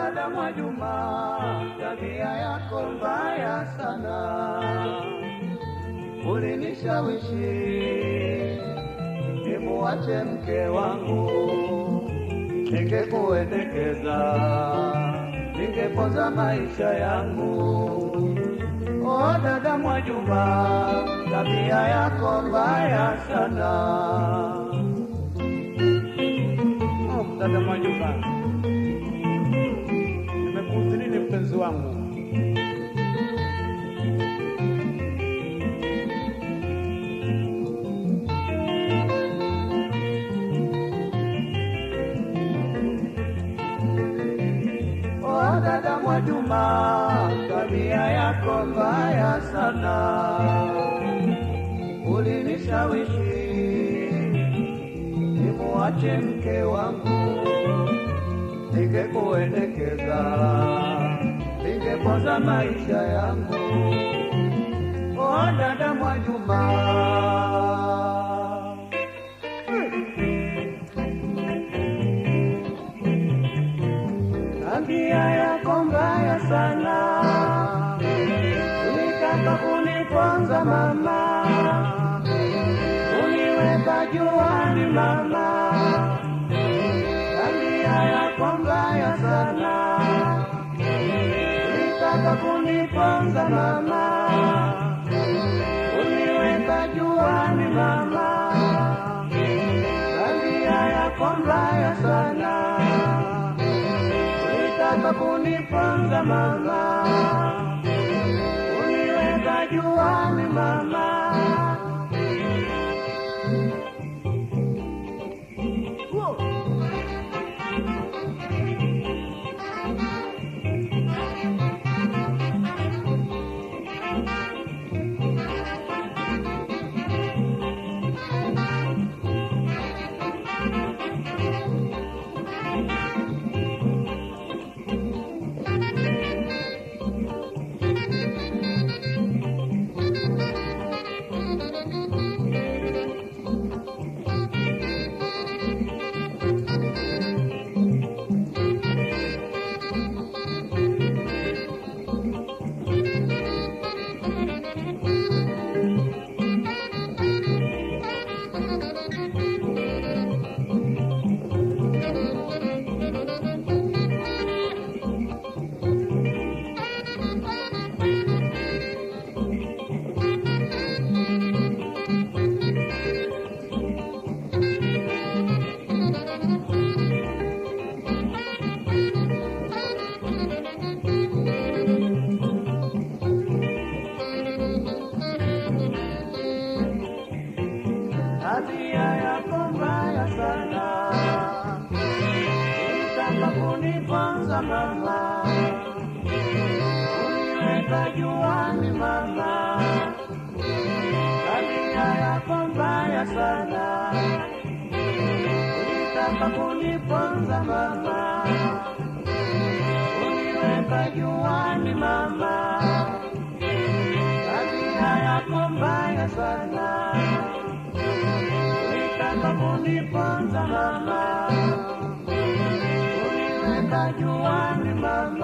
dada Mwajuma, tabia yako mbaya sana, ulinishawishi nimuache mke wangu, ningekuendekeza, ningepoza maisha yangu. O dada Mwajuma, tabia yako mbaya sana. Oh, dada Mwajuma, nimekuudhi nini mpenzi wangu? O dada Mwajuma, tabia yako mbaya sana, ulinishawishi nimuache mke wangu, ningekuendekeza, ningepoza maisha yangu. O dada Mwajuma, tabia yako mbaya sana, ulitaka kuniponza mama, uniweka juani mama, tabia yako mbaya sana, ulitaka kuniponza mama, uniweka juani mama, tabia yako mbaya sana ulitaka kuniponza mama, uniweka juani mama. tabia yako mbaya sana, ulitaka kuniponza mama, uniweka juani mama, tabia yako mbaya sana, ulitaka kuniponza mama, uniweka juani mama, tabia yako mbaya sana ulitaka kuniponza mama, uniweka juani mama.